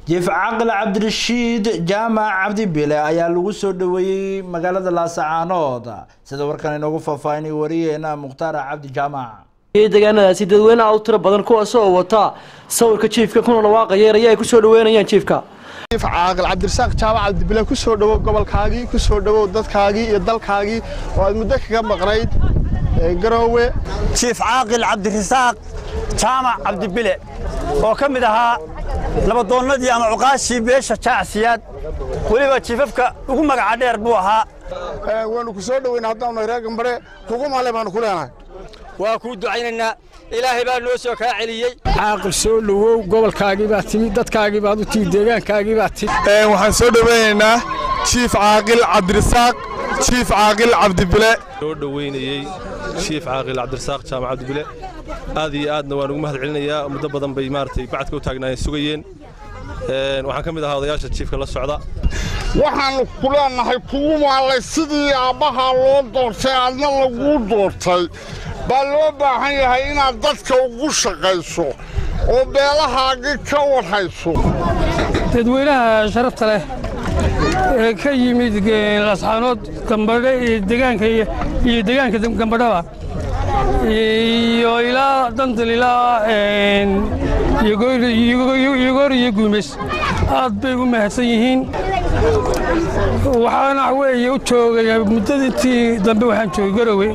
jiif caqil cabdirashiid jaamac cabdi bile ayaa lagu soo dhaweeyey magaalada laasacaanood sida warkan inoogu faahfaahinay wariyeena mukhtaar cabdi jaamac deegaanadaasi dadweyne aad u tiro badan kuwaas oo wata sawirka jiifka kuna dhawaaqaya eraya ay ku soo dhaweynayaan jiifka jiif caaqil cabdirasaaq jaamac cabdibile ku soo dhowow gobolkaagii ku soo dhowow dadkaagii iyo dalkaagii oo aad muddo kaga maqnayd garoowe jiif caaqil cabdirasaaq jaamac cabdibile oo ka mid ahaa nabadoonnadii ama cuqaashii beesha jaacsiyaad weliba jiifafka ugu magaca dheer buu ahaa waanu ku soo dhoweyna haddaanu reer gambare kugu maale baanu ku leenahay waa kuu ducaynaynaa ilaahay baa noo soo kaa celiyey caaqil soo dhowow gobolkaagii baa timi dadkaagii baad u timi deegaankaagii baa timi waxaan soo dhoweynaynaa jiif caaqil cabdirasaaq jiif caaqil cabdibile soo dhoweynayey jiif caaqil cabdirasaaq jaamac cabdibile aad iyo aadna waan ugu mahad celinayaa muddo badan bay maaragtay bacadka u taagnaayeen sugayeen waxaan ka mid ahaa odayaasha jiifka la socda waxaannu ku leenahay kugu maalay sidii aabbahaa loo doortay aadna laguu doortay baa loo baahan yahay inaad dadka ugu shaqayso oo beelahaagii ka warhayso dadweynaha sharafta leh ee ka yimid lasxaanood gambadhe iyo deegaanka iyo deegaanka gambadhaba iyo ilaa dandal ilaa yogoor iyo guumays aad bay u mahadsan yihiin waxaana weeye u joogay muddadintii dambe waxaan joogay garowe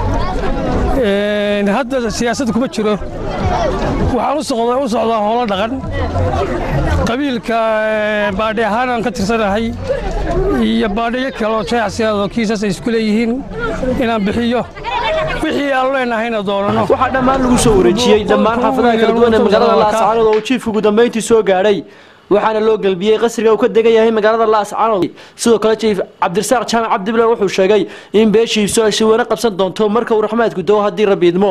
hadda siyaasadda kuma jiro waxaan u socdaa howlo dhaqan qabiilka baadhi ahaanaan ka tirsanahay iyo baadhiyo kale oo jeexsiyaad oo kiisas ay isku leeyihiin inaan bixiyo wixii aan leenahayna doonano waxaa dhammaan lagu soo wareejiyey dhammaan xaafadaha kala duwan ee magaalada laascaanood oo uu jiifku ugu dambayntii soo gaadhay waxaana loo gelbiyey qasriga uu ka degan yahay magaalada laascaanood sidoo kale jiif cabdirasaaq jaamac cabdibile wuxuu sheegay in beeshiisu ay si weyne qabsan doonto marka uu raxmaadku doo haddii rabbi idmo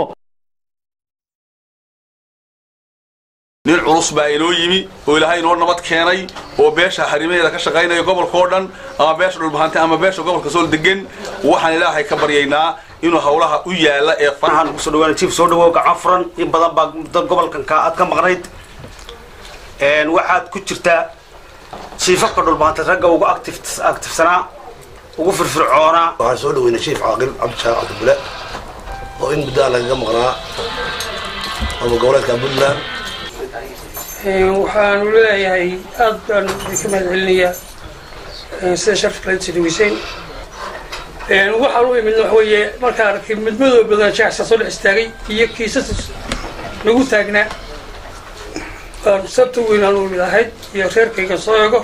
nin culus baa inoo yimi oo ilaahay inoo nabad keenay oo beesha xarimaheeda ka shaqaynaya gobolka oo dhan ama beesha dhulbahante ama beesha gobolka sool degan waxaan ilaahay ka baryaynaa inuu hawlaha u yaala ee waxaan kusoo dhawaana jiif soo dhawow gacan furan in badan baa dad gobolkan ka aad ka maqnayd waxaad ku jirtaa jiifafka dhulbahante ragga ugu aktifsanaa ugu firfircoonaa waxaan soo dhaweynay jiif caaqil cabdishaaq cabdibule oo in muddaa lagaga maqnaa ama goboleedka puntland waxaanu leeyahay aad baan idinka mahad celinayaa sida sharafka la sadaweyseen waxaan u imidna waxa weeye markaan arkay midmadoo badan jaacsa soo dhex istaagay iyo kiisas nagu taagnaa baan sabta weyn aan u imid ahayd iyo reerkayga soo ego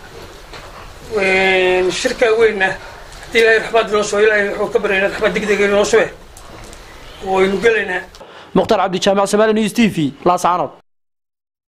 shirkaa weynna haddii ilaahay raxmaad inoo soo ilaahay wuxuu ka baryaynaa raxmaad degdega inoo sube waynu gelaynaa mukhtaar cabdi jaamac samaali news t v laascaanood